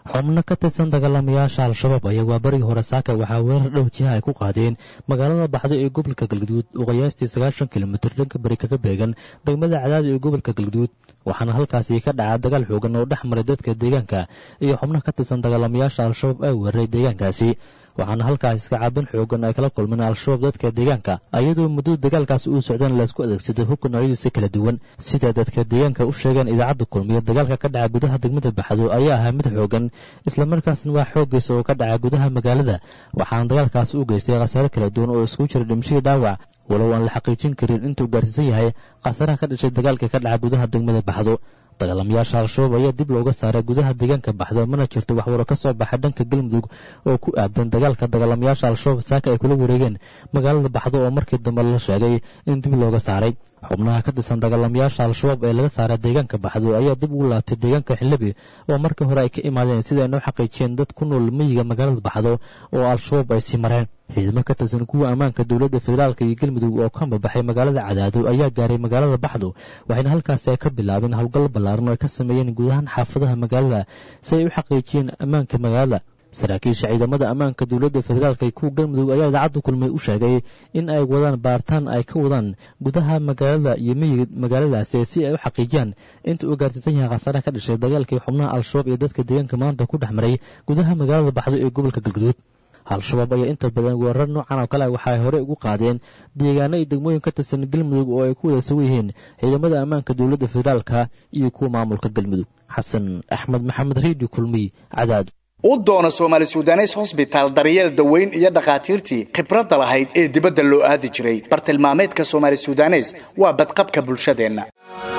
xubno ka tirsan dagaalamayaasha al-shabaab ayaa waa barigii hore saaka waxaa weerar dhow jiha ay ku qaadeen magaalada baxdo ee gobolka galguduud oo qiyaastii sagaashan kilomitir dhanka bari kaga beegan degmada cadaadi ee gobolka galguduud waxaana halkaasi ka dhaca dagaal xoogan oo dhex maray dadka deegaanka iyo xubno ka tirsan dagaalamayaasha al-shabaab ay weeraray deegaankaasi waxaana halkaas iska caabin xoogan ay kala kulmeen al-shabaab dadka deegaanka iyadoo muddo dagaalkaasi uu socdeen laysku adeegsaday hubka noocyadiisa kala duwan sida dadka deegaanka u sheegeen idaacadda kulmiya dagaalka ka dhaca gudaha degmada baxdo ayaa ahaa mid xoogan islamarkaasna waa xooggiisa oo ka dhaca gudaha magaalada waxaana dagaalkaasi u geystay khasaare kala duwan oo iskugu jira dhimashadii dhaawac walow aan la xaqiijin karin intuu gaarsiisan yahay khasaaraha ka dhashay dagaalka ka dhaca gudaha degmada baxdo dagaalamayaasha al-shabaab ayaa dib looga saaray gudaha deegaanka baxdo mana jirto waxwaro ka soo baxay dhanka galmudug oo ku aadan dagaalka dagaalamayaasha al-shabaab saaka ay kula wareegeen magaalada baxdo oo markii dambe la sheegay in dib looga saaray xubnaha ka tirsan dagaalamayaasha al-shabaab ee laga saaray deegaanka baxdo ayaa dib ugu laabtay deegaanka xildhibi oo markii hore ay ka imaadeen sida ay noo xaqiijiyeen dad ku nool miyiga magaalada baxdo oo al-shabaab ay sii mareen ciidamo ka tirsan kuwa ammaanka dowladda federaalk iyo galmudug oo ka ambabaxay magaalada cadaado ayaa gaaray magaalada baxdo waxayna halkaasi ay ka bilaabeen howlgal ballaaran oo ay ka sameeyeen guud ahaan xaafadaha magaalada si ay u xaqiijiyeen ammaanka magaalada saraakiisha ciidamada ammaanka dowladda federaalk iyo kuwa galmudug ayaa idaacadda kulmay u sheegay in ay wadaan baaritaan ay ka wadaan gudaha magaalada iyo miyiga magaaladaasi si ay u xaqiijiyaan inta uu gaarsiisan yahay khasaaraha ka dhashay dagaalkii xubnaha al-shabaab iyo dadka deegaanka maanta ku dhex maray gudaha magaalada baxdo ee gobolka galguduud al-shabaab ayaa inta badan weerar noocan oo kale waxaay horey ugu qaadeen deegaano iyo degmooyin ka tirsan galmudug oo ay ku wada sugan yihiin ciidamada ammaanka dowladda federaalka iyo kuwa maamulka galmudug xasan axmed maxamed redio kulmiy cadaad u doono soomaali sudanes hosbitaal daryeel daweyn iyo dhakhaatiirtii khibradda lahayd ee dibadda loo aadi jiray bartilmaameedka soomaali sudanes waa badqabka bulshadeenna